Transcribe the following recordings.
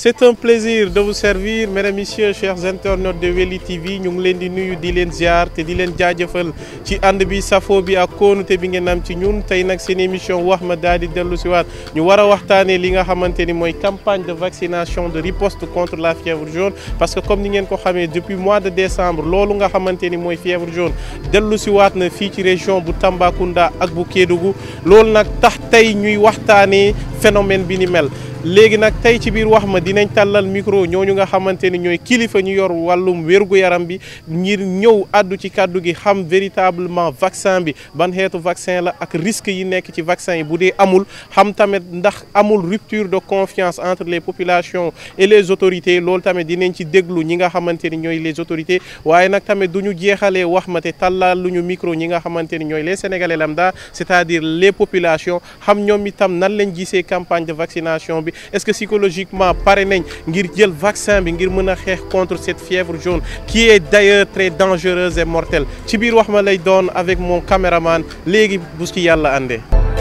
c'est un plaisir de vous servir mesdames messieurs chers internautes de Weli TV ñu ngi leen di nuyu di leen ziar te di leen jaajëfal ci ànd bi safo bi ak kóonute bi ngeen am ci ñun tey nag seen émission wax ma daal di dellu si waat ñu war a waxtaanee li nga xamante ni mooy campagne de vaccination de riposte contre la fièvre jaune parce que comme ni ngeen ko xamee depuis mois de décembre loolu nga xamante ni mooy fièvre jaune dellu si waat na fii ci région bu Tambacounda ak bu Kédougou loolu nag tax tey ñuy waxtaanee phénomène bi ni mel léegi nag tey ci biir wax ma dinañ tàllal micro ñooñu nga xamante ni ñooy kilifa ñu yor wàllum wérgu yaram bi ngir ñëw àddu ci kàddu gi xam véritablement vaccin bi ban xeetu vaccin la ak risque yi nekk ci vaccin yi bu dee amul xam tamit ndax amul rupture de confiance entre les populations et les autorités loolu tamit dinañ ci déglu ñi nga xamante ni ñooy les autorités waaye nag tamit du ñu jeexalee wax ma te tàllal lu ñu micro ñi nga xamante ni ñooy les sénégalais lambda c'est-à-dire les populations xam ñoom itam nan lañ gisee campagne de vaccination bi est-ce que psychologiquement pare nañ ngir jël vaccin bi ngir mën a xeex contre cette fièvre jaune qui est d'ailleurs très dangereuse et mortelle ci biir wax ma lay doon avec mon caméraman léegi bu ci yàlla àndee.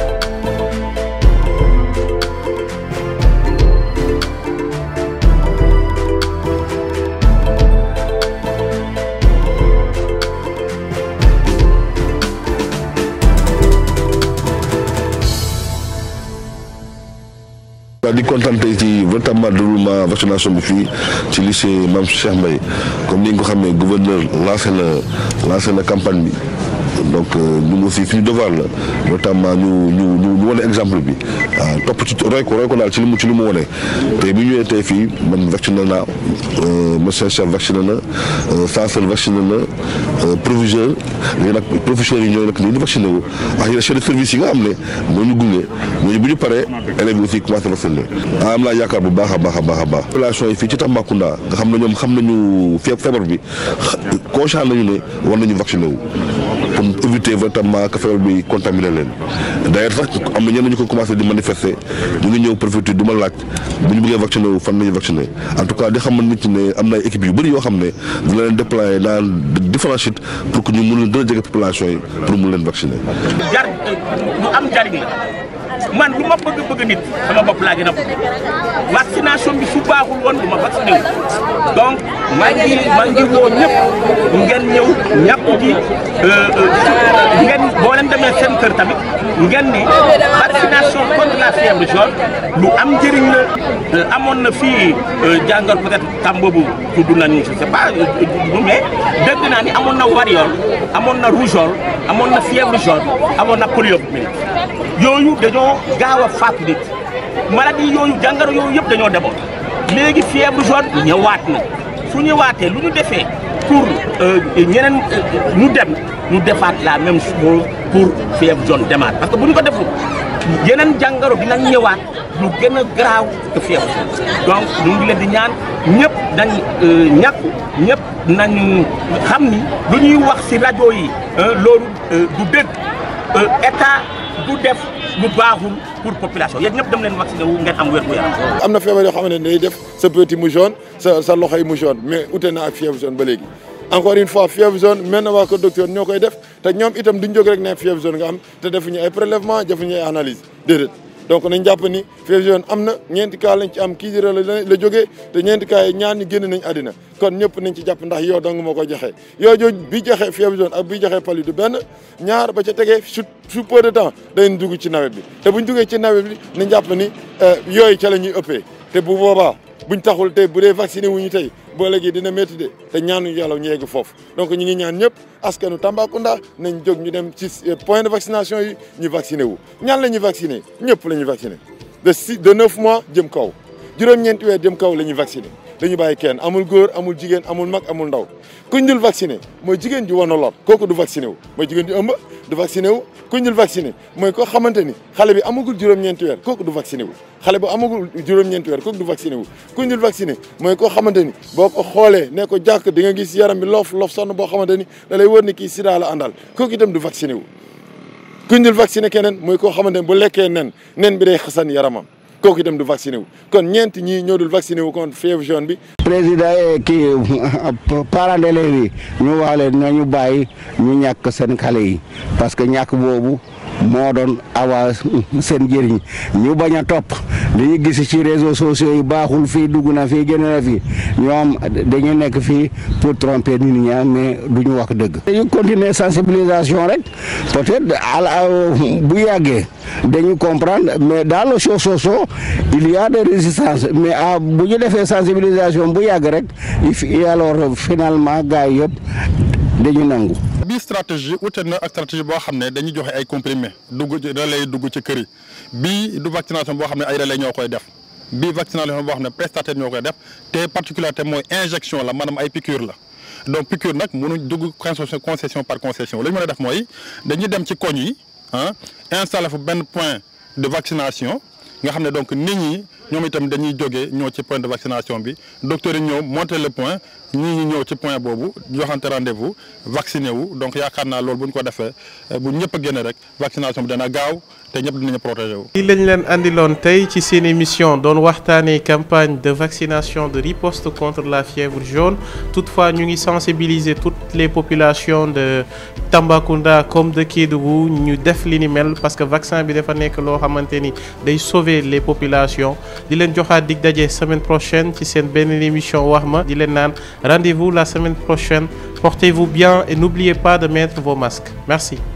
waaw di kontaan tey ci véritablement déroulement vaccination bi fii ci lycée Mame Cheikh Mbaye comme ni nga ko xamee gouverneur lancé na lancé na campagne bi donc ñun aussi suñu devoir la notamment ñu ñu ñu ñu wane exemple bi waaw topp ci roy ko roy ko daal ci li mu ci li mu wane te bi ñëwee tey fii man vacciné naa monsieur chef vacciné na censeur vacciné na proviseur léegi nag professeurs yi ñooy nag nii di vacciné wu ak yeneen chef de service yi nga xam ne moo ñu gunge ñooñu bu ñu paree élèves yi aussi commencé vacciné ah am naa yaakaar bu baax a baax a baax a baax population yi fii ci Tambacounda nga xam ne ñoom xam nañu fee feebar bi conscient nañu ne war nañu vacciné wu pour éviter véritablement que feebar bi contaminé leen d'ailleurs sax am na ñenn ñu ko commencé di manifester ñu ngi ñëw préfecture du ma laaj bu ñu bëggee vacciné wu fan nañu vacciné en tout cas di xamal nit ñi ne am na ay équipes yu bëri yoo xam ne dina leen déployer dans différents sites pour que ñu mun leen gën a jege population yi pour mun leen vacciner. jar lu am njariñ la man lu ma bëgg bëgg nit sama bopp laa gën a bëgg vaccination bi su baaxul woon du ma vacciné wu donc maa ngi maa ngi woo ñëpp ngeen ñëw ñàkku ji ngeen boo leen demee seen kër tamit ngeen ni vaccination contre la fièvre jaune lu am njëriñ la amoon na fii jàngal peut-être tam boobu tudd nañu je sais pas mais dégg naa ni amoon na variole amoon na rougeole amoon na fièvre jaune amoon na poliomyélite yooyu dañoo gaaw a faat nit maladie yooyu jàngoro yooyu yëpp dañoo demoon léegi fièvre jaune ñëwaat na su ñëwaatee lu ñu defee pour ñeneen ñu dem ñu defaat la même chose pour fièvre jaune demaat parce que bu ñu ko deful yeneen jàngoro dinañ ñëwaat lu gën a garaaw que fièvre donc ñu ngi leen di ñaan ñëpp dañ ñàkku ñëpp nañu xam ni lu ñuy wax ci rajo yi loolu du dëgg état du def lu baaxul pour population yéen ñëpp dem leen vacciné wu ngeen am wér gu yaram. am na feebar yoo xam ne day def sa petit mu jaune sa sa loxo yi mu jaune mais ute na ak fièvre jaune ba léegi encore une fois fièvre jaune mel na waa ko docteur ñoo koy def te ñoom itam duñ jóg rek ne fièvre jaune nga am te defuñu ay prélèvement defuñu ay analyse déedéet donc nañ jàpp ni fièvre jaune am na ñeenti cas lañ ci am kii dira la la jógee te ñeenti cas yi ñaar ñi génn nañ àddina kon ñëpp nañ ci jàpp ndax yow dong moo ko joxe yow jooju bi joxe fièvre jaune ak bi joxe palu du benn ñaar ba ca tegee su su peu de temps dañ dugg ci nawet bi te buñ duggee ci nawet bi nañ jàpp ni yooyu ca la ñuy ëppee te bu boobaa buñ taxul tey bu dee vacciné wuñu tey boo léegi dina métti de te ñaanuñu yàlla ñu yegg foofu donc ñu ngi ñaan ñëpp askanu Tambacounda nañ jóg ñu dem ci point de vaccination yi ñu vacciné wu ñaan la ñuy vacciné ñëpp la ñuy vacciné de six de neuf mois jëm kaw juróom-ñeenti weer jëm kaw la ñuy vacciné dañu bàyyi kenn amul góor amul jigéen amul mag amul ndaw kuñ dul vacciné mooy jigéen ji wan a lor kooku du vacciné wu mooy jigéen ji ëmb du vacciné wu kuñ dul vacciné mooy koo xamante ni xale bi amagul juróom-ñeenti weer kooku du vacciné wu xale bu amagul juróom-ñeenti weer kooku du vacciné wu kuñ dul vacciné mooy koo xamante ni boo ko xoolee ne ko jàkk di nga gis yaram bi loof loof sonn boo xamante ni da lay wër ni kii sida la àndal kooku itam du vacciné wu kuñ dul vacciné keneen mooy koo xamante ni bu lekkee nen nen bi day xasan yaramam kooku itam du vacciné wu kon ñeent ñii ñoo dul vacciné wu kon fièvre jaune bi. président kii parents d'élèves yi ñu wax leen nañu bàyyi ñu ñàkk seen xale yi parce que ñàkk boobu moo doon awa seen njëriñ ñu bañ a topp li ñu gis ci réseaux sociaux yi baaxul fii dugg na fii génn na fii ñoom dañu nekk fii pour tromper nit ñi mais du ñu wax dëgg. dañu continuer sensibilisation rek peut-être ala bu yàggee dañu comprendre mais dans les réseaux sociaux il y a des résistances mais ah bu ñu defee sensibilisation bu yàgg rek et alors finalement gars yi yëpp dañu nangu. bii stratégie ute na ak stratégie boo xam ne dañuy joxe ay comprimés dugg relais dugg ci kër yi bii du vaccination boo xam ne ay relais ñoo koy def bii vaccination boo xam ne prestataire ñoo koy def te particularité mooy injection la maanaam ay piqûre la donc piqûre nag mënuñ dugg concession par concession li ñu mën a def mooy dañuy dem ci koñ yi ah installé fa benn point de vaccination nga xam ne donc nit ñi ñoom itam dañuy jógee ñëw ci point de vaccination bi docteur yi ñëw monter le point ñii ñi ñëw ci point boobu joxante rendez-vous vacciné wu donc yaakaar naa loolu bu ñu ko defee bu ñëpp a génne rek vaccination bi dana gaaw te ñëpp dinañu protégé wu. lii lañ leen andiloon tey ci seen émission doon waxtaanee campagne de vaccination de riposte contre la fièvre jaune toutefois ñu ngi sensibiliser toutes les populations de Tambacounda comme de Kédougou ñu def li ni mel parce que vaccin bi dafa nekk loo xamante ni day sauver les populations di leen joxaat dig daje semaine prochaine ci seen benn émission wax ma di leen naan rendez-vous la semaine prochaine portez-vous bien et n'oubliez pas de mettre vos masques merci.